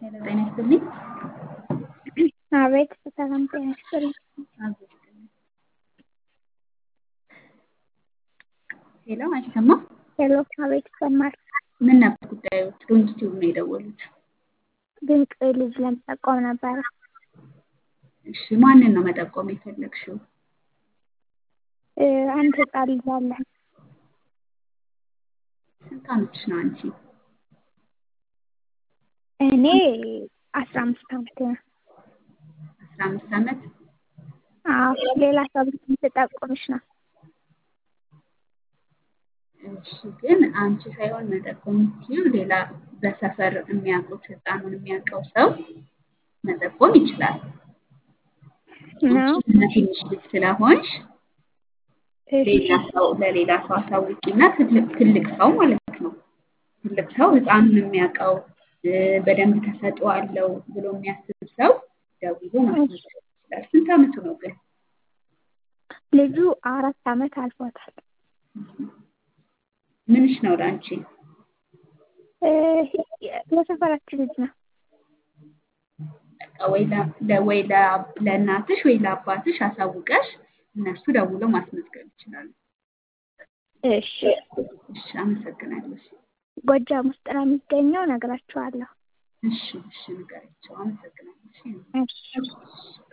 ሄሎ ጤና ይስጥልኝ። አቤት ሰላም ጤና ይስጥልኝ። አብሮ ይስጥልኝ። ሄሎ አይሰማም? ሄሎ አቤት ይሰማል። ምን ነበር ጉዳዮት? ዶንኪቲዩብ ነው የደወሉት። ድንቅ ልጅ ለመጠቆም ነበረ። እሺ ማንን ነው መጠቆም የፈለግሽው? እ አንድ ህፃን ልጅ አለ። ስንት ዓመትሽ ነው አንቺ? እኔ አስራ አምስት ዓመቴ ነው። አስራ አምስት ዓመት አዎ ሌላ ሰው ብትጠቁምሽ ነው። እሺ ግን አንቺ ሳይሆን መጠቆም የምትችይው ሌላ በሰፈር የሚያውቁት ህፃኑን የሚያውቀው ሰው መጠቆም ይችላል። ነው አንቺ ገና ትንሽ ልጅ ስለሆንሽ እሺ ሌላ ሰው ለሌላ ሰው አሳውቂና ትልቅ ትልቅ ሰው ማለት ነው። ትልቅ ሰው ህፃኑን የሚያውቀው እ በደንብ ተሰጥኦ አለው ብሎ የሚያስብ ሰው ደውሎ ማስመዝገብ ይችላል። ስንት ዓመቱ ነው ግን? ልጁ አራት ዓመት አልፎታል። ምንሽ ነው ለአንቺ? እ የሰፈራችን ልጅ ነው። በቃ ወይ ለ- ለ- ወይ ለ- ለእናትሽ ወይ ለአባትሽ አሳውቀሽ እነሱ ደውለው ማስመዝገብ ይችላሉ። እሺ እሺ አመሰግናለሁ። እሺ ጎጃም ውስጥ ነው የሚገኘው። እነግራችኋለሁ። እሺ እሺ ንገሪያቸው። አመሰግናለሁ። እሺ እሺ እሺ